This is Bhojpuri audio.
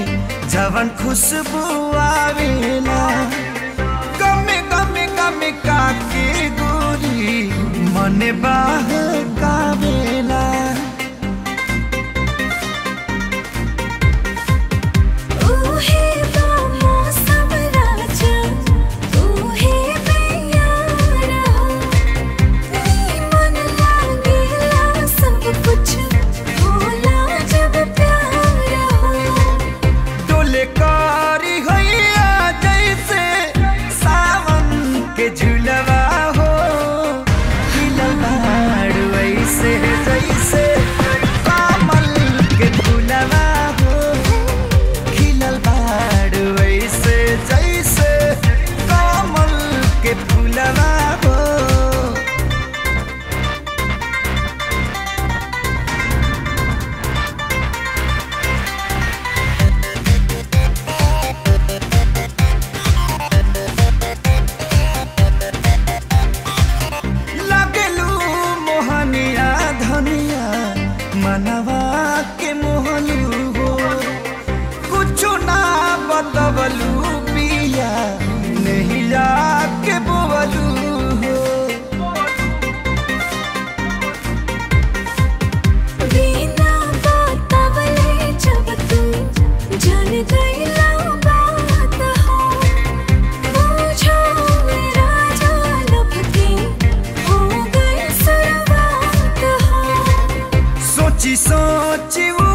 जवन खुशबू आवेला गमे गमे गमे काके गोरी मन बहकावेला ऊहे बा मौसम राजा ऊहे बेयारा नी मन लागेला सब कुछ होला जब प्यार हो डोले कारी हैया जैसे सावन के झुलवा हो हिलवाड़ वैसे जैसे कमल के फूलवा हो खिलल बाड़ वैसे जैसे कमल के फूलवा हो लगलू मोहनिया धनिया मनवा के मोहलू हो कुछो ना बतवलू पिया नहीं के बोवलू हो बिना बतावले जब तुम जान गईला बात हो पूछो मेरा जालब के हो गई शुरुआत हो सोची सोची वो